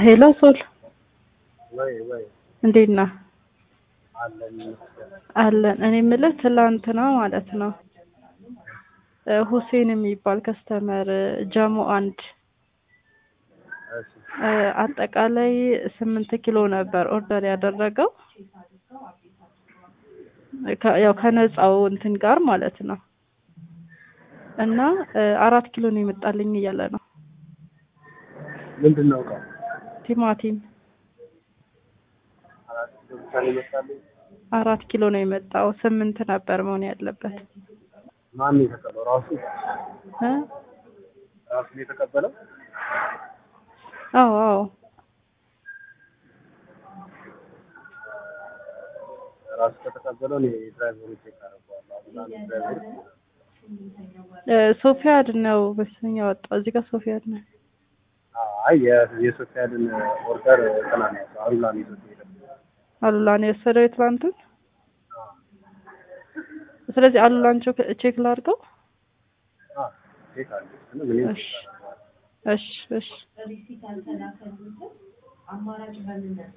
ሄሎ ሶል ወይ ወይ እንዴት ነህ? አለን ይመስገን። አለን። እኔ የምልህ ትላንትና ማለት ነው እ ሁሴን የሚባል ከስተመር ጀሞ አንድ እሺ እ አጠቃላይ ስምንት ኪሎ ነበር ኦርደር ያደረገው ከ- ያው ከነፃው እንትን ጋር ማለት ነው እና እ አራት ኪሎ ነው የመጣልኝ እያለ ነው ምንድን ነው እቃው? ቲማቲም አራት ኪሎ ብቻ ነው ይመስላል። አራት ኪሎ ነው የመጣው ስምንት ነበር መሆን ያለበት ማን ነው የተቀበለው? ራሱ እ ራሱ ነው የተቀበለው። አዎ አዎ ራሱ ከተቀበለው እኔ ድራይቨሩ ቼክ አደርገዋለሁ። አሁን አንድ ድራይቨር እ ሶፊያድ ነው በስኛ ወጣው እዚህ ጋር ሶፊያድ ነው አይ የ- የሶፊያድን ኦርደር እንትና ነው ያዘው፣ አሉላ ነው ይዞት የሄደው። አሉላ ነው የወሰደው የትላንቱን ስለዚህ አሉላን ቼክ- ቼክ ላድርገው አዎ ቼክ አድርገው እና ምን ይመስላል? እሺ እሺ እሺ